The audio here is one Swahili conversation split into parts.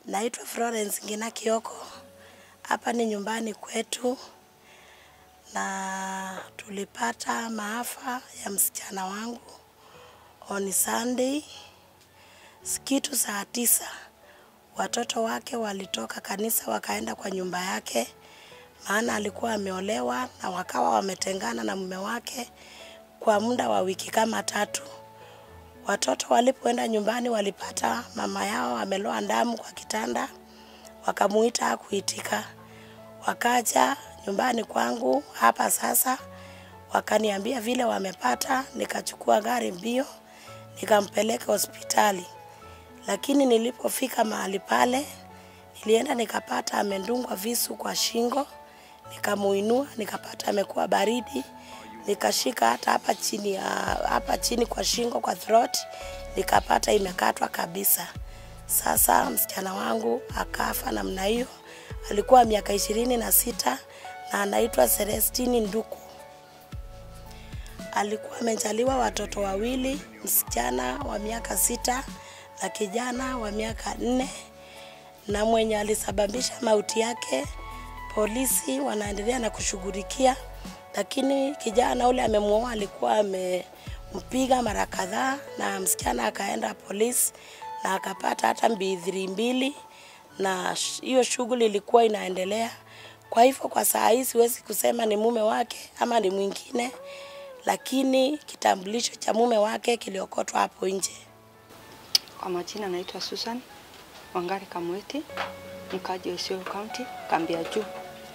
Naitwa Florence Ngina Kioko. Hapa ni nyumbani kwetu na tulipata maafa ya msichana wangu on Sunday kitu saa tisa. Watoto wake walitoka kanisa wakaenda kwa nyumba yake, maana alikuwa ameolewa na wakawa wametengana na mume wake kwa muda wa wiki kama tatu. Watoto walipoenda nyumbani walipata mama yao ameloa damu kwa kitanda, wakamuita hakuitika. Wakaja nyumbani kwangu hapa sasa, wakaniambia vile wamepata, nikachukua gari mbio, nikampeleka hospitali. Lakini nilipofika mahali pale, nilienda nikapata amedungwa visu kwa shingo, nikamuinua, nikapata amekuwa baridi, nikashika hata hapa chini ya hapa chini kwa shingo kwa throat, nikapata imekatwa kabisa. Sasa msichana wangu akafa namna hiyo. Alikuwa miaka ishirini na sita na anaitwa Celestine Nduku. Alikuwa amejaliwa watoto wawili, msichana wa miaka sita na kijana wa miaka nne, na mwenye alisababisha mauti yake polisi wanaendelea na kushughulikia, lakini kijana ule amemuoa, alikuwa amempiga mara kadhaa, na msichana akaenda polisi na akapata hata mbidhiri mbili, na sh- hiyo shughuli ilikuwa inaendelea. Kwa hivyo kwa saa hii siwezi kusema ni mume wake ama ni mwingine, lakini kitambulisho cha mume wake kiliokotwa hapo nje. Kwa majina naitwa Susan Wangari Kamweti, mkaji wa Isiolo County, kambi ya juu.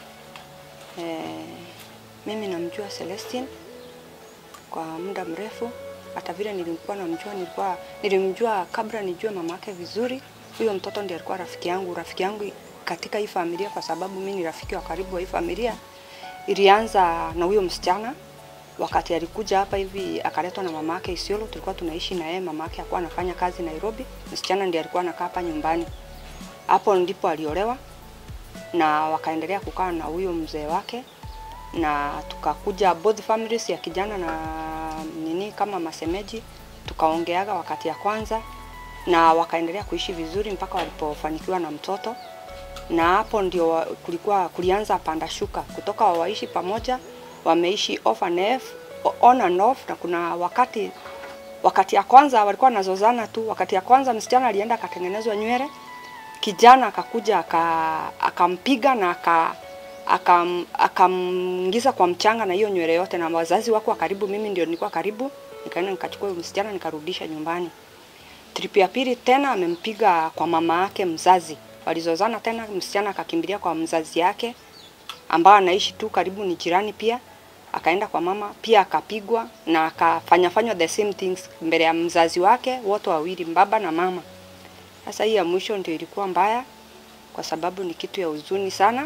E, mimi namjua Celestine kwa muda mrefu, hata vile nilikuwa namjua, nilikuwa nilimjua kabla nijue mama yake vizuri. Huyo mtoto ndiye alikuwa rafiki yangu, rafiki yangu katika hii familia, kwa sababu mimi ni rafiki wa karibu wa hii familia. Ilianza na huyo msichana wakati alikuja hapa hivi akaletwa na mama yake Isiolo, tulikuwa tunaishi na yeye. Mama yake alikuwa anafanya kazi Nairobi, msichana ndiye alikuwa anakaa hapa nyumbani. Hapo ndipo aliolewa na wakaendelea kukaa na huyo mzee wake, na tukakuja both families ya kijana na nini kama masemeji, tukaongeaga wakati ya kwanza, na wakaendelea kuishi vizuri mpaka walipofanikiwa na mtoto na hapo ndio wa- kulikuwa kulianza panda shuka kutoka waishi pamoja wameishi off and off, on and off na kuna wakati wakati ya kwanza walikuwa wanazozana tu wakati ya kwanza msichana alienda akatengenezwa nywele kijana akakuja aka- akampiga na aka akam- akamngiza kwa mchanga na hiyo nywele yote na wazazi wako wa karibu mimi ndio nilikuwa karibu nikaenda nikachukua huyo msichana nikarudisha nyumbani Trip ya pili tena amempiga kwa mama yake mzazi. Walizozana tena, msichana akakimbilia kwa mzazi yake ambao anaishi tu karibu, ni jirani pia. Akaenda kwa mama pia akapigwa na akafanya fanywa the same things mbele ya mzazi wake, wote wawili, baba na mama. Sasa hii ya mwisho ndio ilikuwa mbaya, kwa sababu ni kitu ya huzuni sana,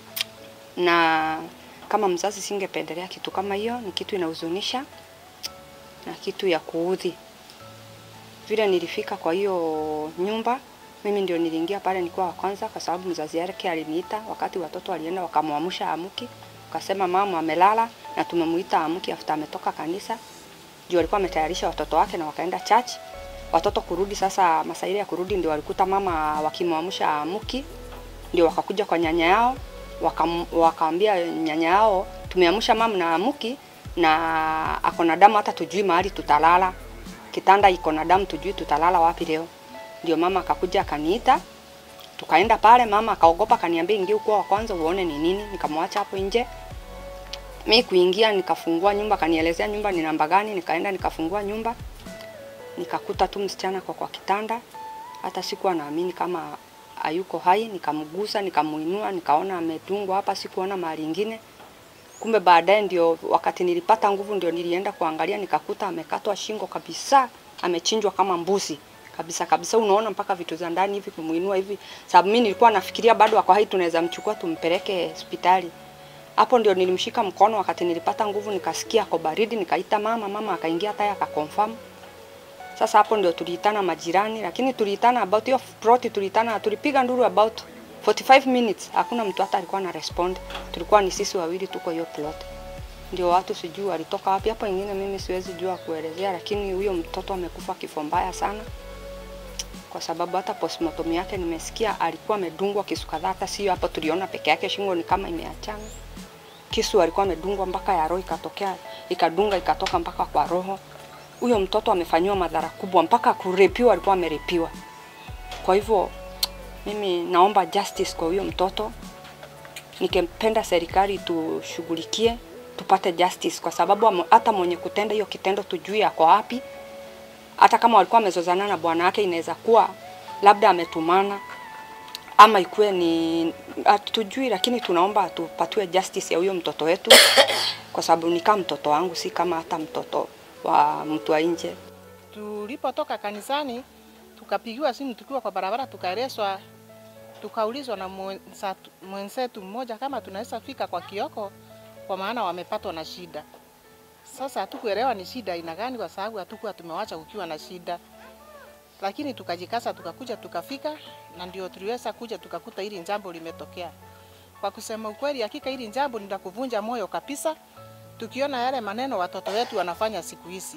na kama mzazi singependelea kitu kama hiyo. Ni kitu inahuzunisha na kitu ya kuudhi vile nilifika kwa hiyo nyumba, mimi ndio niliingia pale, nilikuwa wa kwanza, kwa sababu mzazi yake aliniita wakati watoto walienda, wakamwamsha amuki, wakasema mama amelala na tumemuita amuki after ametoka kanisa, juu alikuwa ametayarisha watoto wake na wakaenda church. Watoto kurudi sasa, masaa ile ya kurudi ndio walikuta mama wakimwamsha amuki, ndio wakakuja kwa nyanya yao wakam, wakaambia nyanya yao tumeamsha mama na amuki na ako na damu, hata tujui mahali tutalala kitanda iko na damu, tujui tutalala wapi leo. Ndio mama akakuja akaniita, tukaenda pale. Mama akaogopa, akaniambia ingia ukuwa wa kwanza uone ni nini. Nikamwacha hapo nje, mi kuingia, nikafungua nyumba, akanielezea nyumba ni namba gani. Nikaenda nikafungua nyumba, nikakuta tu msichana kwa kwa kitanda, hata sikuwa naamini kama hayuko hai. Nikamgusa, nikamuinua, nikaona ametungwa hapa, sikuona mahali ingine kumbe baadaye ndio wakati nilipata nguvu ndio nilienda kuangalia nikakuta amekatwa shingo kabisa amechinjwa kama mbuzi kabisa kabisa unaona mpaka vitu za ndani hivi kumuinua hivi sababu mimi nilikuwa nafikiria bado ako hai tunaweza mchukua tumpeleke hospitali hapo ndio nilimshika mkono wakati nilipata nguvu nikasikia ako baridi nikaita mama mama akaingia taya akakonfirm sasa hapo ndio tuliitana majirani lakini tuliitana about hiyo plot tuliitana tulipiga nduru about 45 minutes hakuna mtu hata alikuwa na respond. Tulikuwa ni sisi wawili tuko hiyo plot. Ndio watu sijui walitoka wapi hapo, ingine mimi siwezi jua kuelezea, lakini huyo mtoto amekufa kifo mbaya sana. kwa sababu hata postmortem yake nimesikia alikuwa amedungwa kisu kadhaa, hata sio hapo tuliona peke yake, shingo ni kama imeachana. Kisu alikuwa amedungwa mpaka ya roho ikatokea, ikadunga ikatoka mpaka kwa roho. Huyo mtoto amefanyiwa madhara kubwa, mpaka kurepiwa alikuwa amerepiwa. Kwa hivyo mimi naomba justice kwa huyo mtoto. Nikempenda serikali tushughulikie tupate justice, kwa sababu amo- hata mwenye kutenda hiyo kitendo tujui ako wapi. Hata kama walikuwa wamezozana na bwana wake, inaweza kuwa labda ametumana ama ikuwe ni hatujui, lakini tunaomba tupatiwe justice ya huyo mtoto wetu, kwa sababu ni kama mtoto wangu, si kama hata mtoto wa mtu wa nje. Tulipotoka kanisani tukapigiwa simu tukiwa kwa barabara, tukaelezwa, tukaulizwa na mwenza- mwenzetu mmoja kama tunaweza fika kwa Kioko, kwa maana wamepatwa na shida. Sasa hatukuelewa ni shida aina gani, kwa sababu hatukuwa tumewacha kukiwa na shida, lakini tukajikasa, tukakuja, tukafika, na ndio tuliweza kuja tukakuta hili jambo limetokea. Kwa kusema ukweli, hakika hili jambo ni la kuvunja moyo kabisa, tukiona yale maneno watoto wetu wanafanya siku hizi.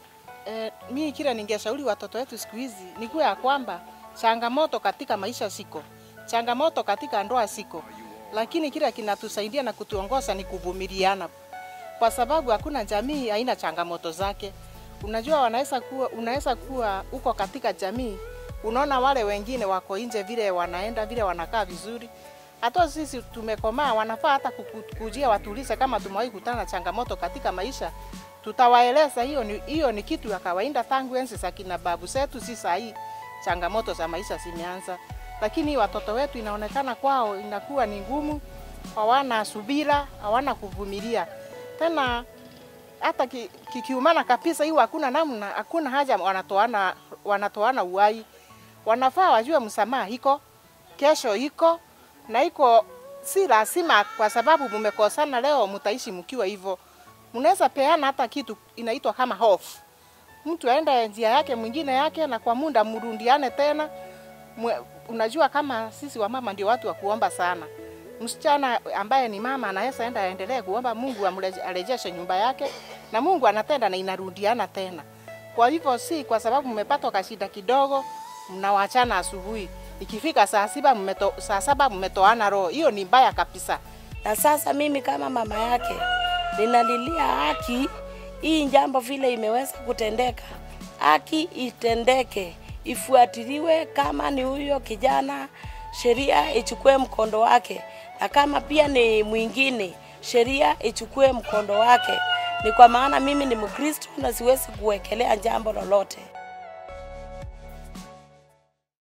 Eh, mi kile ningeshauri watoto wetu siku hizi ni kuwa ya kwamba changamoto katika maisha siko, changamoto katika ndoa siko, lakini kile kinatusaidia na kutuongoza ni kuvumiliana, kwa sababu hakuna jamii haina changamoto zake. Unajua, wanaweza kuwa unaweza kuwa uko katika jamii, unaona wale wengine wako nje vile wanaenda vile wanakaa vizuri, hata sisi tumekomaa, wanafaa hata kuku- kujia watulize kama tumewahi kutana na changamoto katika maisha tutawaeleza hiyo ni, hiyo ni kitu ya kawaida tangu enzi za kina babu zetu, si saa hii changamoto za maisha zimeanza, lakini watoto wetu inaonekana kwao inakuwa ni ngumu, hawana subira, hawana kuvumilia tena hata ki- kikiumana kabisa, hiyo hakuna namna, hakuna haja wanatoana wanatoana uhai. Wanafaa wajue msamaha iko kesho, iko na iko si lazima, kwa sababu mmekosana leo mtaishi mkiwa hivyo. Mnaweza peana hata kitu inaitwa kama hofu, mtu aende njia yake mwingine yake, na kwa muda mrundiane tena. Mwe, unajua kama sisi wamama ndio watu wa kuomba sana. Msichana ambaye ni mama anaweza enda aendelee kuomba Mungu amreje- arejeshe nyumba yake, na Mungu anatenda na inarudiana tena. Kwa hivyo si kwa sababu mmepatwa kashida kidogo mnawachana asubuhi, ikifika saa saba mmeto, saa saba mmetoana roho, hiyo ni mbaya kabisa. Na sasa mimi kama mama yake ninalilia haki, hii jambo vile imeweza kutendeka, haki itendeke, ifuatiliwe. Kama ni huyo kijana, sheria ichukue mkondo wake, na kama pia ni mwingine, sheria ichukue mkondo wake. Ni kwa maana mimi ni Mkristo na siwezi kuwekelea jambo lolote.